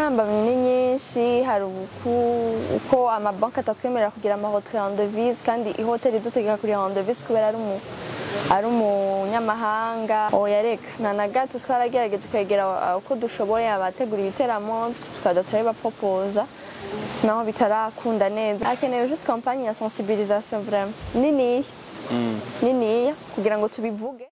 intambamyi ni nyinshi hari uku- uko amabanki atatwemerera kugira amahotel en devise kandi ihoteli idutegeka kugira en devise kubera ari umu ari umunyamahanga oya reka nta na gato twaragerageje kwegera uh, uko dushoboye abategura ibiteramo tukajya turabibapopoza naho bitarakunda neza hakenewe juste campagne ya sensibilisation vraiment niniya niniya kugira ngo tubivuge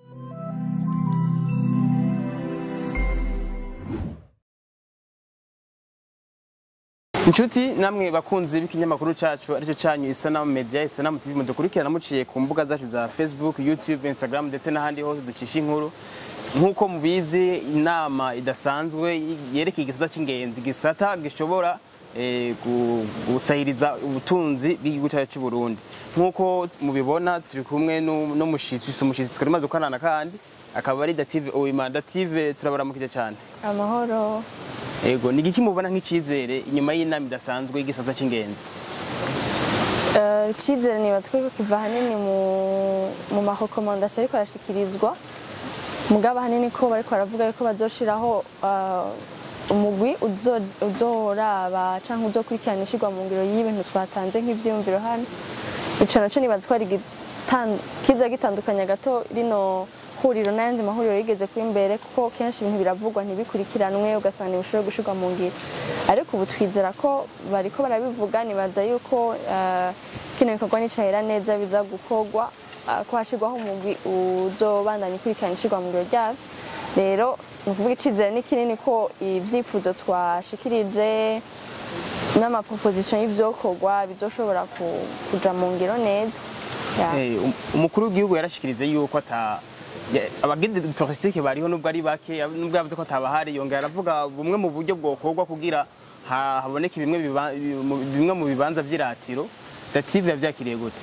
inshuti namwe bakunzi b'ikinyamakuru cyacu aricyo cyanyu isanamu media isanamu tv mudukurikirana muciye ku mbuga zacu za facebook youtube instagram ndetse n'ahandi hose ducisha inkuru nk'uko mubizi inama idasanzwe yerekeye igisata cy'ingenzi igisata gishobora eh, gu- gusahiriza ubutunzi bw'igihugu cyacu cy'u Burundi nk'uko mubibona turi kumwe n'u- n'umushitsi si umushitsi twari maze gukorana kandi akaba ari dative uwimana dative turabaramukije cyane amahoro Ego, ni igiki mubona nk'icyizere inyuma y'inama idasanzwe y'igisata cy'ingenzi Eh, icyizere nibaza ko kiva ahanini mu- mu marekomandasiyo ariko arashikirizwa mugabo ahanini ko bariko baravuga yuko bazoshiraho eh, umugwi uzo- uzoraba canke uzokurikirana ishirwa mu ngiro y'ibintu twatanze nk'ivyiyumviro hano ico naco nibaza ko ari igitan- kiza gitandukanya gato rino huriro n'ayandi mahuriro yigeze kuba imbere kuko kenshi ibintu biravugwa ntibikurikiranwe ugasanga ntibishobora gushirwa mu ngiro ariko ubu twizera ko bariko barabivuga nibaza yuko eh, kino gikorwa nicahera neza biza gukorwa eh, ko hashirwaho umugwi uzobandanya ukurikirana ishirwa mu ngiro ryavyo rero ni ukuvuga icizere ni kinini ko ivyifuzo twashikirije n'amaproposition y'ivyokorwa bizoshobora ku- kuja mu ngiro neza Ya. Eh, um- umukuru w'igihugu yarashikirize yuko ata ya- abagide touristique bariho nubwo ari bake ya- nubwo yavuze ko atabahari yongera aravuga bumwe mu buryo bwokorwa kugira ha- haboneke bimwe biba- mu- bimwe mu bibanza vy'iratiro dative yavyakiriye gute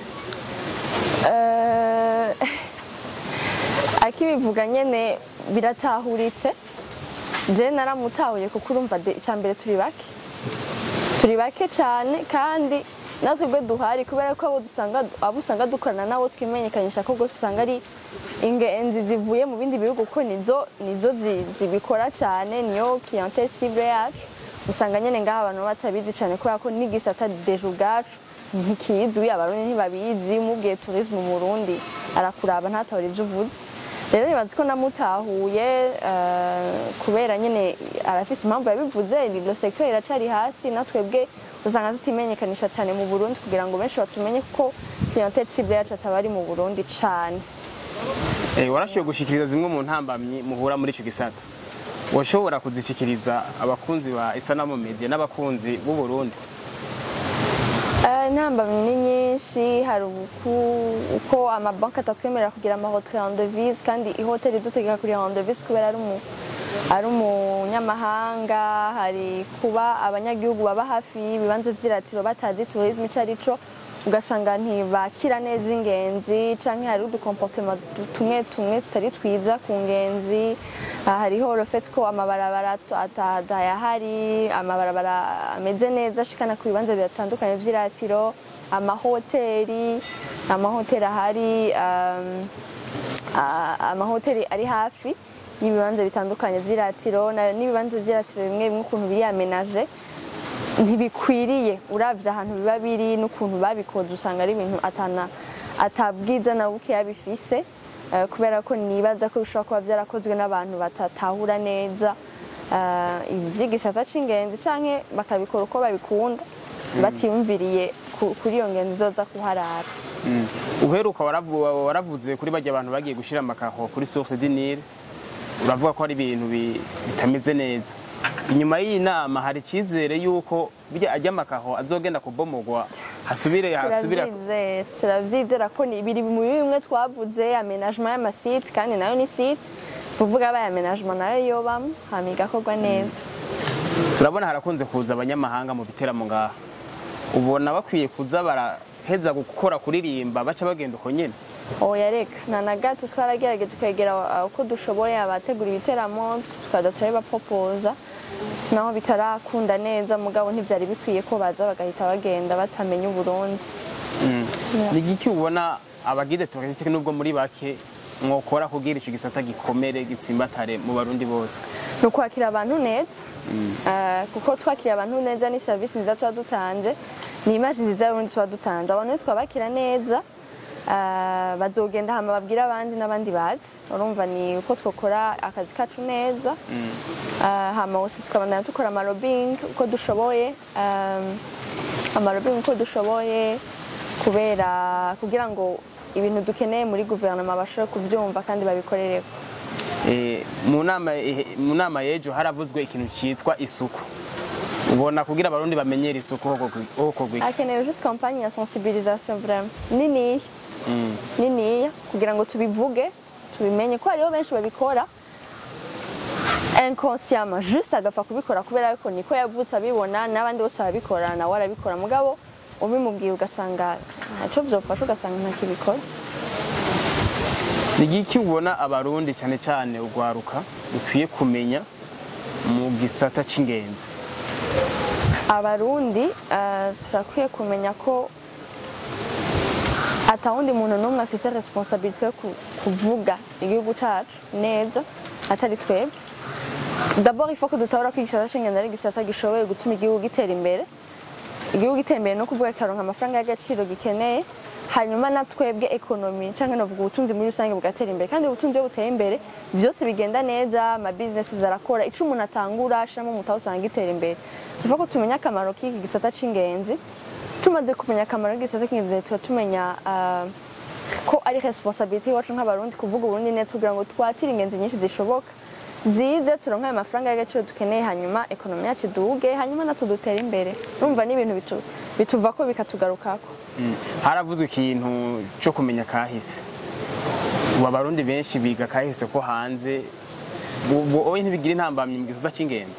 Eh, akibivuga nyene biratahuritse je naramutahuye kuko urumva de- ica mbere turi bake turi bake cyane kandi natwe bwe duhari kubera ko abo dusanga abo usanga dukorana nabo twimenyekanisha ko rwose usanga ari ingenzi zivuye mu bindi bihugu kuko nizo nizo zi- zibikora cyane niyo clientele cible yacu usanga nyene ngaha abantu batabizi cyane kubera ko n'igisata deje ubwacu ntikizwi abarundi ntibabizi mubwiye tourisme mu Burundi arakuraba ntatahura ivyo uvuze rero nibaza ko namutahuye eh, kubera nyine arafise impamvu yabivuze ilo secteur iracari hasi natwebwe usanga tutimenyekanisha cyane mu Burundi kugira ngo benshi batumenye kuko clientele cible yacu ataba ari mu Burundi cane Eh, warashoboye gushikiriza zimwe mu ntambamyi muhura muri ico gisata washobora kuzishikiriza abakunzi ba isanamu media n'abakunzi b'u Burundi Eh, intambamyi ni nyinshi hari uku- uko amabanki atatwemerera kugira amahotel en devise kandi ihoteli idutegeka kugira en devise kubera ari umu ari umunyamahanga hari kuba abanyagihugu baba hafi y'ibibanza vy'iratiro batazi tourisme ico ari co ugasanga ntibakira neza ingenzi canke hari udukomportema tumwe tumwe tutari twiza ku ngenzi Ah, hariho le fait ko amabarabara atu- ata- atayahari amabarabara ameze neza ashikana ku bibanza bitandukanye vy'iratiro amahoteli amahoteli ahari um, ah, amahoteli ari hafi y'ibibanza bitandukanye vy'iratiro na- n'ibibanza vy'iratiro bimwe bimwe ukuntu biri amenaje ntibikwiriye uravye ahantu biba biri n'ukuntu babikoze usanga ari ibintu atana atabwiza na bukeya bifise eh, kubera ko nibaza ko bishobora kuba vyarakozwe n'abantu batatahura neza eh, ibi vy'igisata c'ingenzi canke bakabikora uko babikunda batiyumviriye ku- kuri iyo ngenzi izoza kuharara uheruka waravu- waravuze kuri bajya abantu bagiye gushira amakaho kuri source du Nil uravuga ko ari ibintu bi- bitameze neza inyuma y'iyi nama hari icyizere yuko bijya ajya amakaho azogenda kubomogwa hasubire hasubira turavyizera turavyizera ko ni biri muri bimwe twavuze amenagement y'amasite kandi nayo ni site kuvuga abaye amenagement nayo yobamwo hama igakorwa neza turabona harakunze kuza abanyamahanga mu biteramo ngaha ubona bakwiye kuza baraheza gukora kuririmba baca bagenda uko nyene oya reka nta na gato twaragerageje kwegera uh, uko dushoboye abategura ibiteramo tukaza turabibapopoza naho bitarakunda neza mugabo ntivyari bikwiye ko baza bagahita bagenda batamenya uburundi ni igiki ubona abagide touristique nubwo muri bake mwokora kugira ico gisata gikomere gitsimbatare mu barundi bose ni ukwakira abantu neza Eh, kuko twakira abantu neza ni serivisi nziza tuba dutanze ni imaji nziza y'uburundi tuba dutanze abantu iyo twabakira neza eh, bazogenda hama babwira abandi n'abandi bazi urumva ni uko twakora akazi kacu neza Eh, hama hose tukabandana dukora amarobing uko dushoboye eh, amarobing uko dushoboye kubera kugira ngo ibintu dukeneye muri guverinoma bashobore kubyumva kandi babikorereko Eh, mu nama eh, mu nama y'ejo haravuzwe ikintu cyitwa isuku ubona kugira abarundi bamenyere isuku ho kogwika hakenewe juste campagne ya sensibilisation vraiment niniya niniya kugira ngo tubivuge tubimenye ko hariho benshi babikora inconsciemment juste agapfa kubikora kubera ko niko yavutse abibona n'abandi bose barabikora nawe arabikora mugabo ubimubwiye ugasanga ntacyo byofasha ugasanga ntakibikoze ni igiki ubona abarundi cyane cyane urwaruka dukwiye kumenya mu gisata cy'ingenzi abarundi eh, turakwiye kumenya ko atawundi muntu n'umwe afise responsabilité yo ku- kuvuga igihugu cacu neza atari twebwe d'abord il faut que dutabura ko igisata c'ingenzi ari igisata gishoboye gutuma igihugu gitera imbere igihugu gitera imbere no kuvuga kikaronka amafaranga y'agaciro gikeneye hanyuma na twebwe ekonomi cyangwa navuga ubutunzi muri rusange bugatera imbere kandi ubutunzi iyo buteye imbere byose bigenda neza ama business zarakora ico umuntu atangura ashiramo umutahe usanga gitera imbere tuvuga ko tumenya akamaro k'iki gisata c'ingenzi tumaze kumenya akamaro k'igisata c'ingenzi tuba tumenya ah, ko ari responsabilité iwacu nk'abarundi kuvuga uburundi neza kugira ngo twatire ingenzi nyinshi zishoboka zize turonke ayo mafaranga y'agaciro dukeneye hanyuma ekonomi yacu iduge hanyuma natwe dutere imbere urumva ni ibintu bitu- bituvako bikatugarukako Mm. haravuzwe ikintu cyo kumenya kahise ubu abarundi benshi biga kahise ko hanze ubwo oye ntibigira intambamyi mu gisata cy'ingenzi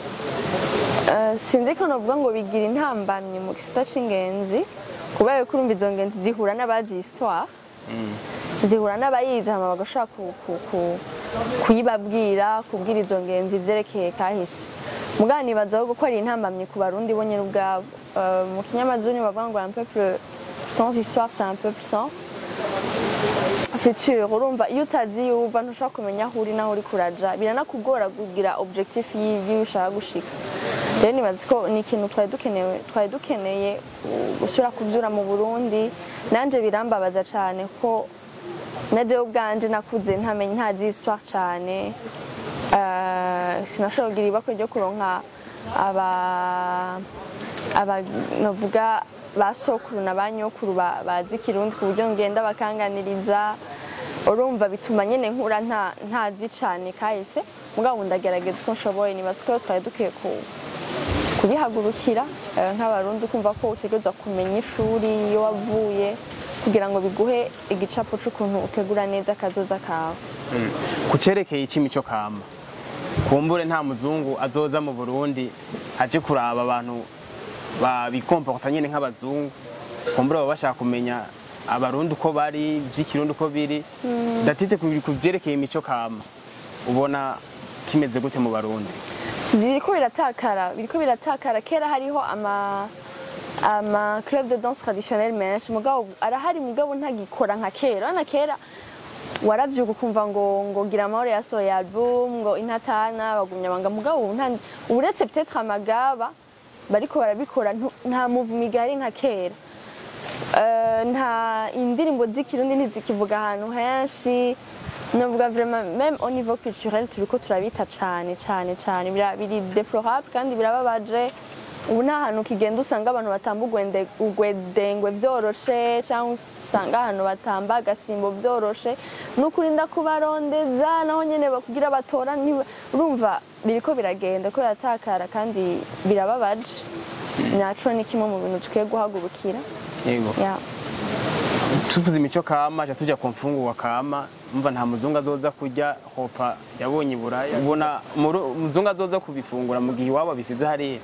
Eh, sinzi ko novuga ngo bigira intambamyi mu gisata c'ingenzi kubera ko urumva izo ngenzi zihura n'abazi histoire zihura n'abayizi hama bagashobora ku- ku- ku- kuyibabwira kubwira izo ngenzi ivyerekeye kahise mugabo nibaza ahubwo ko ari intambamyi ku barundi bo nyene ubwabo Eh, mu kinyamazuru bavuga ngo un peuple sans histoire c'est un peuple sans future urumva iyo utazi iyo uva ntushobora kumenya aho uri n'aho uri kuraja biranakugora kugira objectif y'iyo ushaka gushika rero nibaza ko ni ikintu twari dukeneye twari dukeneye uh, gusubira kuvyura mu burundi nanje birambabaza cane ko najewe ubwanje nakuze ntamenye ntazi histoire cane Eh, sinashobora kugira ibakwe ryo kuronka aba aba novuga ba sokuru na ba nyokuru ba- bazi ikirundi ku buryo ngenda bakanganiriza urumva bituma nyene nkura nta ntazi cane kahise mugabo ndagerageza uko nshoboye nibaza ko twari dukwiye ku- kubihagurukira eh, nk'abarundi kumva ko utegerezwa kumenya ishuri iyo wavuye kugira ngo biguhe igicapo c'ukuntu utegura neza akazoza kawe ku cerekeye icimico kama kumbure nta muzungu azoza mu burundi aje kuraba abantu babikomporta nyene nk'abazungu kumbure baba bashaka kumenya abarundi uko bari vy'ikirundi uko biri datite ku ku vyerekeye imico kama ubona kimeze gute mu barundi biriko biratakara biriko biratakara kera hariho ama ama club de danse traditionnel menshi mugabo arahari mugabo ntagikora nka kera na kera waravyuka ukumva ngo ngo gira amahoro yasohoye album ngo intatana bagumya banga mugabo ubu nta uretse peut-être amagaba bariko barabikora ntu- nta movement igari nka kera Eh, nta indirimbo z'ikirundi ntizikivuga ahantu henshi novuga vraiment même au niveau culturel turiko turabita cane cane cane bira- biri déplorable kandi birababaje ubu nta hantu kigenda usanga abantu batamba ugwende- ugwedengwe vyoroshe cyangwa usanga ahantu batamba agasimbo vyoroshe n'ukurinda kubarondeza naho nyene bakugira batora ntiba- urumva biriko biragenda ko biratakara kandi birababaje naco ni kimwe mu bintu tukwiye guhagurukira yego yeah. tuvuze imico kama ca tuja ku mfungurwa kama mva nta muzungu azoza kurya hopa yabonye iburaya ubona umuru- umuzungu azoza kubifungura mu gihe iwabo bisize hariya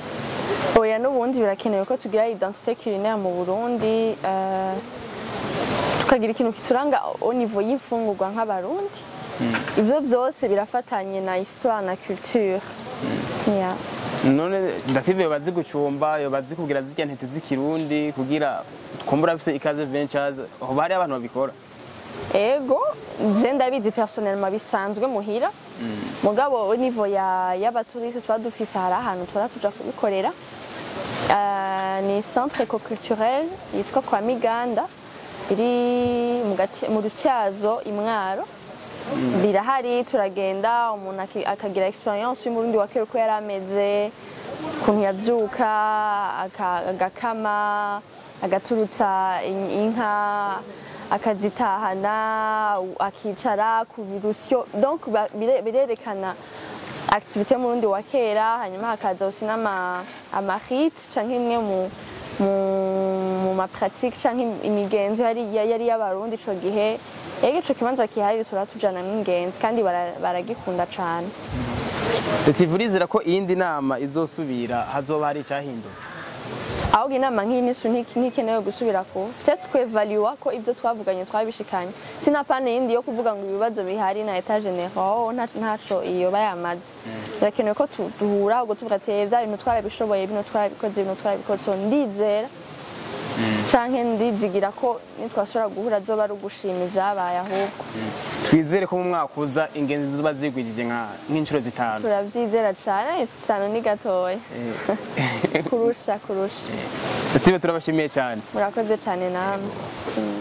oya n'ubundi birakenewe ko tugira identité culinaire mu burundi eh, tukagira ikintu kituranga au niveau y'imfungurwa nk'abarundi ivyo vyose birafatanye na histoire na culture yeah. none ndative bazi gucumba yo bazi kugira zirya ntete z'ikirundi kugira kumbura bise ikaze ventures hoba hari abantu babikora ego je ndabizi personnellement bisanzwe muhira mugabo au niveau ya y'abaturiste tuba dufise hari ahantu tura tuja kubikorera Eh, ni centre ecoculturel yitwa kwa miganda iri mu Gati- mu rutyazo imwaro birahari turagenda umuntu aki- akagira experience y'umurundi wa kera uko yari ameze ukuntu yavyuka aka- agakama agaturutsa in- inka akazitahana u- akicara ku birusyo donc ba- bire- birerekana activité y'umurundi wa kera hanyuma hakaza aussi n'ama amarite canke imwe mu mu- mu mapratique canke imigenzo yari yari y'abarundi ico gihe ego ico kibanza kihari turatujana n'ingenzi kandi bara- baragikunda cane tuvurizera ko iyindi nama izosubira hazoba hari icyahindutse ahubwo inama nk'iyi nisu ntikenewe gusubira ku tetse kwevaluwa ko ibyo twavuganye twabishikanye sinapane yindi yo kuvuga ngo ibibazo bihari na etat general nta- ntaco iyo bayamaze birakenewe ko tu- duhura ahubwo tuvuga ati "Eh, vya bintu twarabishoboye bino twarabikoze bino twarabikoze so ndizera canke ndizigira ko nitwasubira guhura azoba ari ugushima ivyabaye ahubwo twizere ko mu mwaka uza ingenzi ziba zigwijije nka- nk'inshuro zitanu turavyizera cane isano ni gatoya kurusha kurusha tutibe turabashimiye cyane murakoze cane namwe Mm.